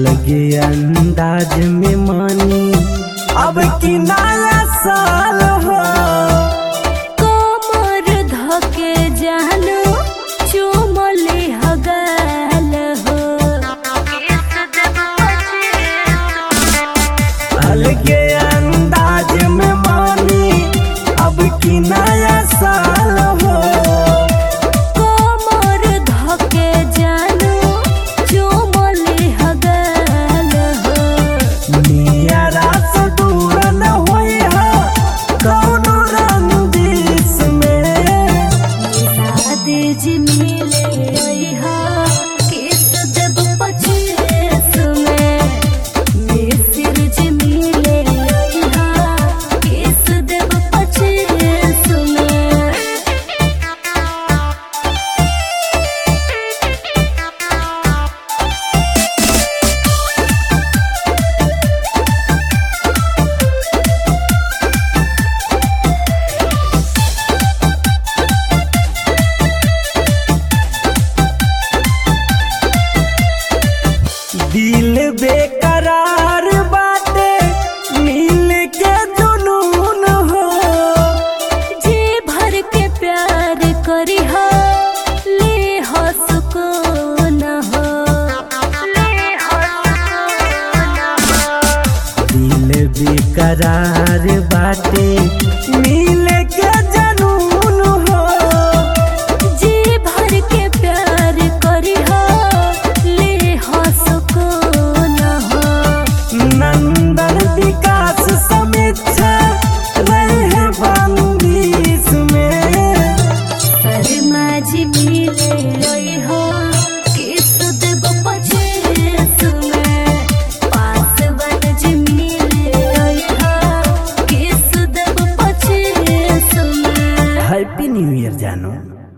अलगे अंदाज में मानी अब की नया साल हो कोमर धके जानू चुमले हगाल हो अलगे अंदाज में मानी अब की नया साल हो कोमर धके जानू चुमले हगाल हो नियरा से दूर न होई हा कौनो रंजिश में शादी जी मिले हा किस देव पचीस में मिसिर जी मिले हा किस देव पचीस में दिल बेकरार बाटे मिल के जुनून हो जी भर के प्यार करी हो ले हो सुकून हो ले हो सुकून हो दिल बेकरार बाटे मिल